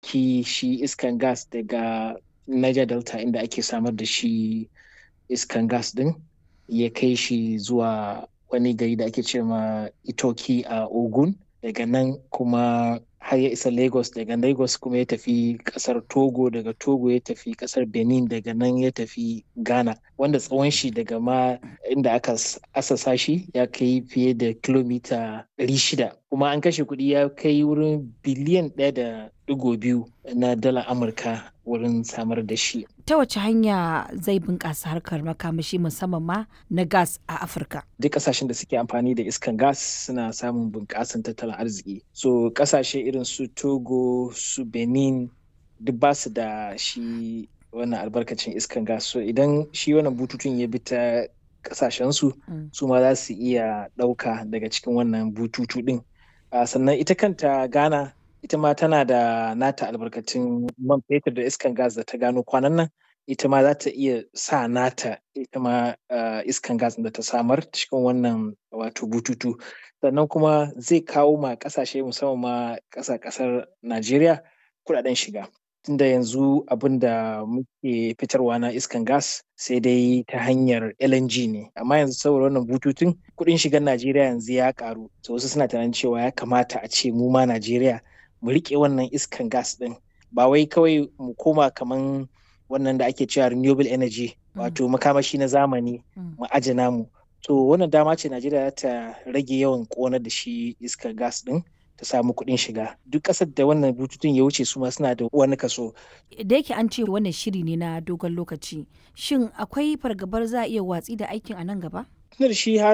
ɗauki shi iskan gas daga Niger Delta inda ake samar da shi iskan gas ɗin ya kai shi zuwa wani gari da ake ce ma Itoki a Ogun daga nan kuma har ya isa Lagos daga Lagos kuma ya tafi kasar Togo daga Togo ya tafi kasar Benin daga nan ya tafi Ghana wanda tsawon shi daga ma inda aka asasa shi ya kai fiye da kilomita 600 kuma an kashe kuɗi ya kai wurin biliyan ɗaya da digo biyu na dala Amurka wurin samar da shi. Ta wace hanya zai bunƙasa harkar makamashi musamman ma na gas a Afirka? Duk ƙasashen da suke amfani da iskan gas suna samun bunƙasan tattalin arziki. So ƙasashe irin su Togo, su Benin duk ba su da shi wannan albarkacin iskan gas. So idan shi wannan bututun ya bi ta ƙasashensu su ma za su iya ɗauka daga cikin wannan bututu ɗin. Sannan ita kanta Ghana ita ma tana da nata albarkatun man fetur da iskan gas da ta gano kwanan nan ita ma za ta iya sa nata ita ma iskan gas da ta samar cikin wannan wato bututu sannan kuma zai kawo ma kasashe musamman ma ƙasa ƙasar najeriya kuɗaɗen shiga tunda yanzu abin da muke fitarwa na iskan gas sai dai ta hanyar LNG ne amma yanzu saboda wannan bututun kuɗin shigar Najeriya yanzu ya karu so wasu suna tunanin cewa ya kamata a ce mu ma Najeriya mu riƙe wannan iskan gas ɗin ba wai kawai mu koma kaman wannan da ake cewa renewable energy wato makamashi na zamani mu aje namu to wannan dama ce Najeriya ta rage yawan ƙonar da shi iskar gas ɗin ta samu kuɗin shiga duk ƙasar da wannan bututun ya wuce su ma suna da wani kaso. Da yake an ce wannan shiri ne na dogon lokaci shin akwai fargabar za a iya watsi da aikin a nan gaba? Tunar shi har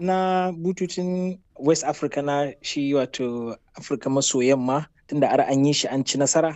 na bututun West Africa na shi wato Afirka maso yamma tunda ar an yi shi an ci nasara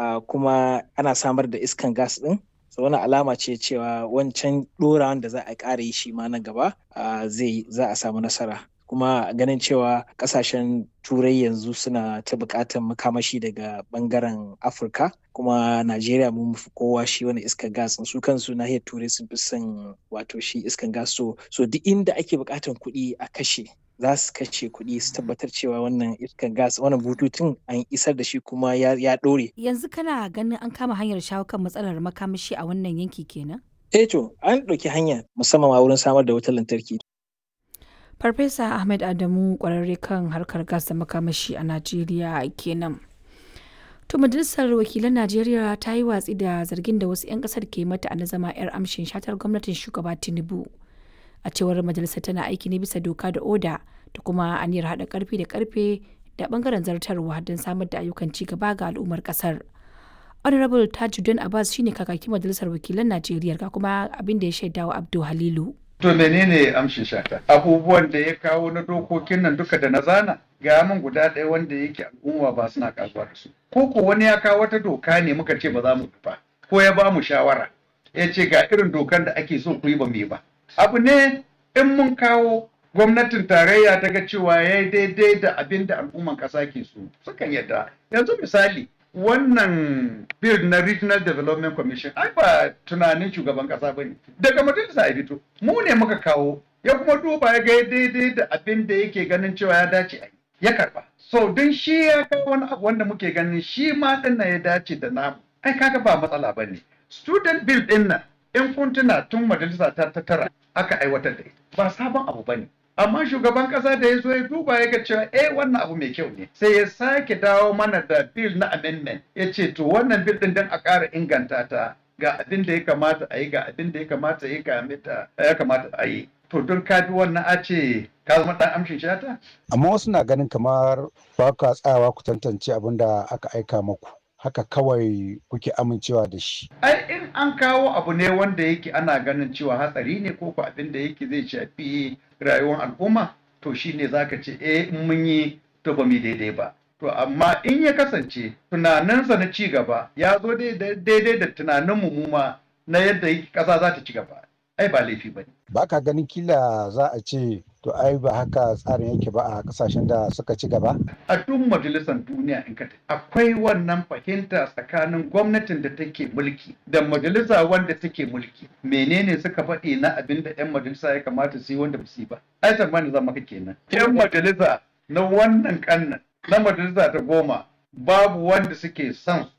kuma ana samar da iskan gas ɗin. so wani alama ce cewa wancan ɗorawan da za a ƙara yi shi ma na gaba zai za a samu nasara kuma ganin cewa kasashen turai yanzu suna ta bukatar makamashi daga bangaren afirka kuma najeriya mun fi kowa shi wani iskar gas su kansu nahiyar turai sun fi son wato shi iskar gas so so duk inda ake bukatar kuɗi a kashe za su kashe kuɗi su tabbatar cewa wannan iskar gas wannan bututun an isar da shi kuma ya ɗore. yanzu kana ganin an kama hanyar shawo kan matsalar makamashi a wannan yanki kenan eh to an ɗauki hanya musamman ma wurin samar da wutar lantarki Farfesa Ahmed Adamu kwararre kan harkar gas da makamashi a Najeriya kenan. To majalisar wakilan Najeriya ta yi watsi da zargin da wasu 'yan kasar ke mata na zama 'yar amshin shatar gwamnatin shugaba Tinubu. A cewar majalisar tana aiki ne bisa doka da oda da kuma aniyar haɗa karfi da karfe da bangaren zartarwa don samar da ayyukan ci gaba ga al'ummar kasar. Honorable Tajuddin Abbas shine kakakin majalisar wakilan Najeriya ga kuma abin da ya shaidawa Abdul Halilu. To menene amshin shata? Abubuwan da ya kawo na dokokin nan duka da na zana ga min guda ɗaya wanda yake al'umma ba suna kasuwa da su. Ko ko wani ya kawo wata doka ne muka ce ba za mu ba ko ya ba mu shawara ya ce ga irin dokan da ake so ku yi ba mu ba. Abu ne in mun kawo gwamnatin tarayya ta ga cewa ya yi daidai da abin da al'umman ƙasa ke so sukan yadda. Yanzu misali wannan bill na regional development commission ai ba tunanin shugaban kasa ba ne daga majalisa ya fito mu ne muka kawo ya kuma duba ya ga daidai da abin da yake ganin cewa ya dace a ya karba so don shi ya kawo wani abu wanda muke ganin shi ma din ya dace da namu ai kaga ba matsala ba ne student bill din nan in kun tuna tun majalisa ta tara aka aiwatar da ita ba sabon abu ba ne amma shugaban kasa da ya zo ya duba ya ga cewa eh wannan abu mai kyau ne sai ya sake dawo mana da bill na amendment ya ce to wannan bill din dan a ƙara inganta ta ga abin da ya kamata a yi ga abin da ya kamata ya kamata ya kamata a yi to don ka bi wannan a ce ka zama dan amshin shata amma wasu na ganin kamar ba ka tsayawa ku tantance abin da aka aika maku haka kawai kuke amincewa da shi. Ai in an kawo abu ne wanda yake ana ganin cewa hatsari ne ko ko abin da yake zai shafi rayuwar al'umma to shi ne za ka ce eh in mun yi to ba mu daidai ba. To amma in ya kasance tunaninsa na ci gaba ya zo daidai da tunanin mu ma na yadda ƙasa za ta ci gaba. Ai ba laifi ba ne. Ba ka ganin kila za a ce to ai ba haka tsarin yake ba a kasashen da suka ci gaba? A duk majalisar duniya in ka akwai wannan fahimta tsakanin gwamnatin da take mulki da majalisa wanda take mulki. Menene suka faɗi na abin da 'yan majalisa ya kamata su yi wanda ba su yi ba? Ai tsammani zama ka kenan. 'Yan majalisa na wannan kannan na majalisa ta goma babu wanda suke son